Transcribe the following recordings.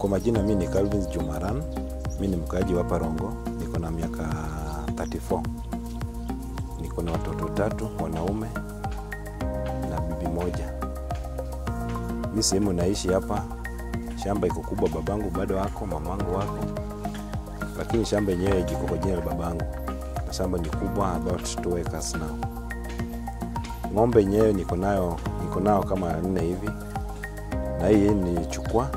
Kwa majina mi ni Calvin Jumaran, mi ni mkaaji wa Parongo, niko na miaka 34. Niko na watoto tatu wanaume na bibi moja. Mi sehemu naishi hapa, shamba iko kubwa, babangu bado wako, mamangu wako, lakini shamba yenyewe iko kwa jina la babangu. Na shamba ni kubwa, about 2 acres now. Ng'ombe yenyewe niko nayo niko nao kama nne hivi, na hii nilichukua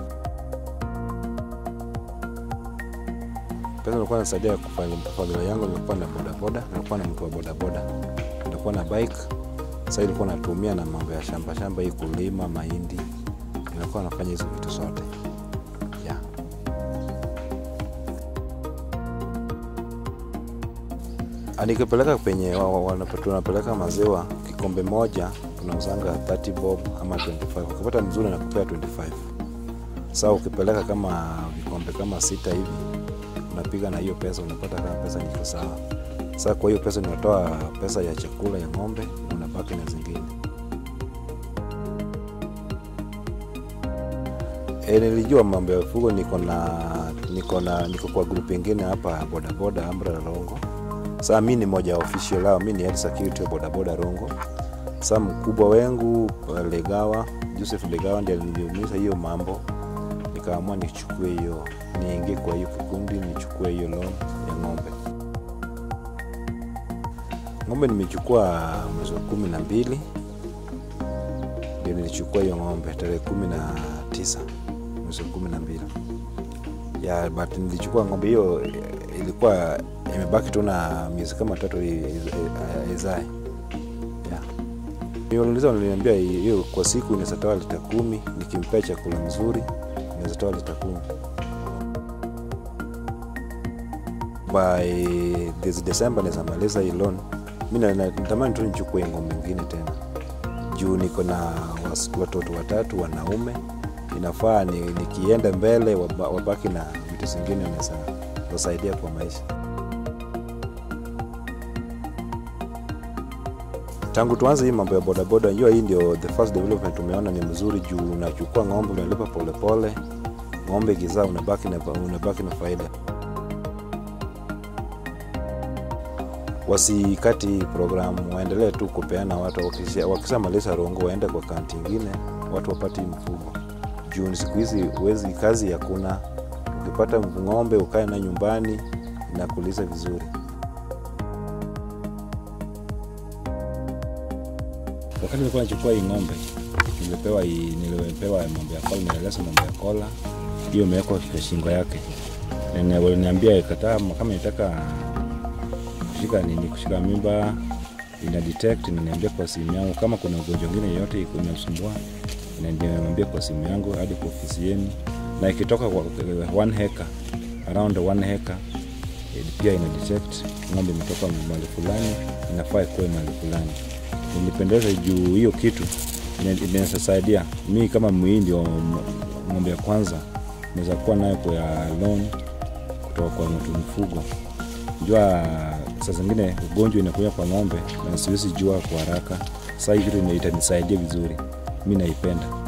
pesa nilikuwa nasaidia kufanya familia yangu. Nilikuwa na bodaboda, nilikuwa na mtu wa bodaboda, nilikuwa na bike. Sasa nilikuwa natumia na mambo ya shamba shamba hii, kulima mahindi, nilikuwa nafanya hizo vitu zote yeah. Nikipeleka penye wa- wa- wana- tunapeleka maziwa, kikombe moja tunauzanga 30 bob ama 25. Ukipata mzuri nakupea 25. Sasa ukipeleka kama vikombe kama sita hivi unapiga na hiyo pesa, unapata kama pesa niko sawa. Sasa kwa hiyo pesa unatoa pesa ya chakula ya ng'ombe na unabaki na zingine. E, nilijua mambo ya ufugo, niko na niko na niko kwa group ingine hapa bodaboda Ambra Rongo. Sasa mi ni moja wa official lao, mi ni head security wa bodaboda Rongo. Sasa mkubwa wengu Legawa, Joseph Legawa ndiye aliniuliza hiyo mambo, nikaamua nichukue hiyo, niingie kwa hiyo kikundi, nichukue hiyo loan ya ng'ombe. Ng'ombe nimechukua mwezi wa kumi na mbili ndio nilichukua hiyo ng'ombe tarehe kumi na tisa mwezi wa kumi na mbili ya but nilichukua ng'ombe hiyo eh, ilikuwa imebaki tu na miezi kama tatu i- i- izae yeah. Niuliza, waliniambia hiyo kwa siku inaweza toa lita kumi nikimpea chakula mzuri inaweza toa lita kumi by this December naweza maliza hii loan. Mi na- na- natamani tu nichukue ng'ombe ingine tena juu niko na was- watoto watatu wanaume, inafaa ni, nikienda mbele waba- wabaki na vitu zingine naweza wasaidia kwa maisha. Tangu tuanze hii mambo ya bodaboda, najua hii ndio the first development tumeona ni mzuri, juu unachukua ng'ombe unalipa polepole, ng'ombe ikizaa unabaki na, unabaki na faida. wasikati hii programu, waendelee tu kupeana watu. wakisha- Wakishamaliza Rongo waende kwa kaunti ingine, watu wapate hii mfugo juu siku hizi huwezi, kazi hakuna. Ukipata ng'ombe ukae na nyumbani inakuliza vizuri. Wakati nilikuwa nachukua hii ng'ombe nilipewa hii, nilipewa mambo ya kola, nieleza mambo ya kola, hiyo imewekwa kwa shingo yake. Na waliniambia kataa, kama nitaka kushika nini, kushika mimba ina detect, inaniambia kwa simu yangu kama kuna ugonjwa mwingine yoyote iko inasumbua, inaniambia kwa simu yangu hadi kwa ofisi yenu, na ikitoka kwa one hectare, around one hectare eh, pia ina detect ng'ombe imetoka mahali fulani, inafaa ikuwe mahali fulani. Nilipendeza juu hiyo kitu ina- inaweza saidia mi kama muhindi wa m- ng'ombe ya kwanza, naweza kuwa nayo kwa ya loan kutoka kwa mtu mfugo jua saa zingine ugonjwa inakuja kwa ng'ombe na siwezi jua kwa haraka. Saa hii kitu itanisaidia vizuri, mi naipenda.